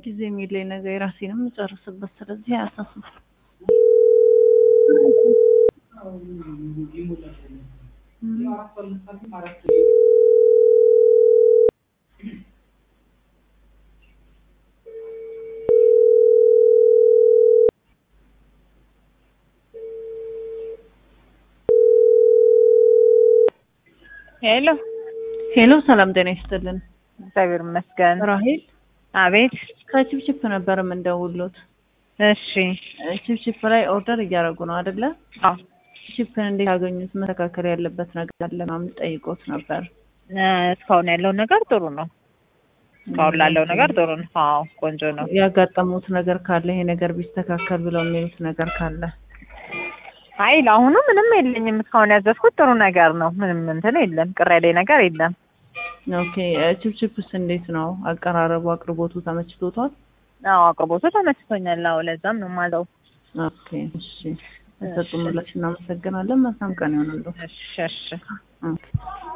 ጊዜ የሚለኝ ነገር የራሴንም የምጨርስበት ስለዚህ አያሳስብም። ሄሎ ሄሎ፣ ሰላም ጤና ይስጥልን። እግዚአብሔር ይመስገን። ራሄል አቤት። ከቺፕቺፕ ነበር የምንደውሉት። እሺ። ቺፕቺፕ ላይ ኦርደር እያደረጉ ነው አይደለ? አዎ። ቺፕን እንዴት ያገኙት? መስተካከል ያለበት ነገር አለ ምናምን ጠይቆት ነበር። እ፣ እስካሁን ያለው ነገር ጥሩ ነው። እስካሁን ላለው ነገር ጥሩ ነው። አዎ ቆንጆ ነው። ያጋጠሙት ነገር ካለ ይሄ ነገር ቢስተካከል ብለው የሚሉት ነገር ካለ አይ ለአሁኑ ምንም የለኝም። እስካሁን ያዘዝኩት ጥሩ ነገር ነው። ምንም እንትን የለም። ቅር ያለኝ ነገር የለም። ኦኬ። ቺፕቺፕስ እንዴት ነው አቀራረቡ? አቅርቦቱ ተመችቶታል? አዎ አቅርቦቱ ተመችቶኛል። አዎ ለዛም ነው የማለው። ኦኬ። እሺ፣ ለሰጡ ምላሽ እናመሰግናለን። መልካም ቀን ይሆንልዎ። እሺ እሺ። ኦኬ